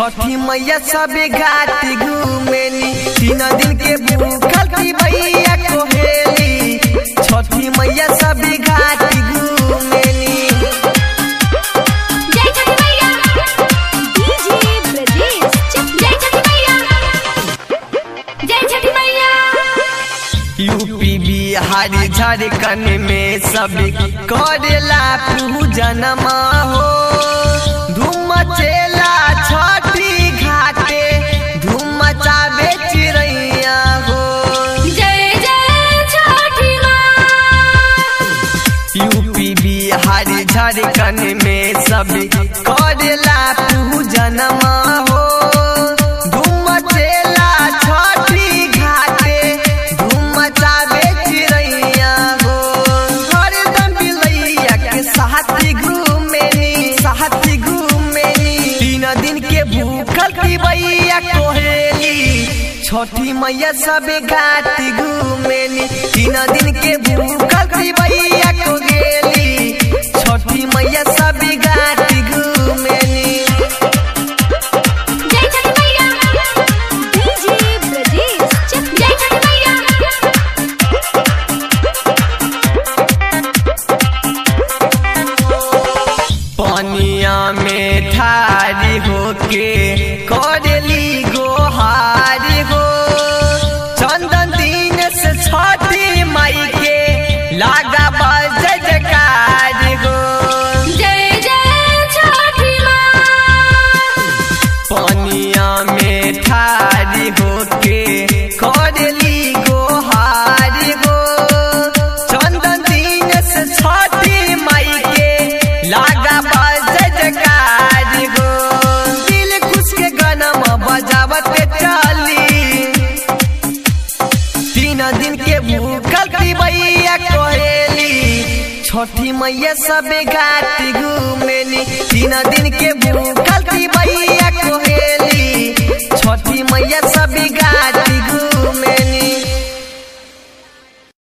छठी मैया सबे घाट घूमेली तीन दिन के भूखल की भैया कोहेली छठी मैया सबे घाट घूमेली जय छठी मैया डीजे ब्रजेश चक जय छठी मैया जय छठी मैया यूपी बिहार झारखंड में सब करेला पूजन हो धूम मचेला छठी घाटे धूम मचावे चिड़ैया हो जय जय छठी माँ यूपी बिहार झारखंड में सब करेला पूजन हो धूम मचेला छठी घाटे धूम मचावे चिड़ैया हो हरदम बिलैया के साथी घूमेनी साथी घूमेनी तीन दिन के भूखल की भैया कोहेली छठी मैया सबे घाट घूमेनी तीन दिन के भूखल की भैया को गेली छठी मैया सबे घाट घूमेनी जय छठी मैया डीजे ब्रजेश चक जय छठी मैया पनिया में ठारी होके करेली गोहारी हो चंदन दिन से छठी माई के लागा बज जयकार हो जय जय छठी माँ पनिया में ठारी होके करेली गोहारी हो चंदन दिन से छठी माई के लागा बज जयकार हो दिल खुश के गनम बजावत चली तीन दिन के भूखल की भैया कोहेली छठी मैया सबे घाट घूमेली तीन दिन के भूखल की भैया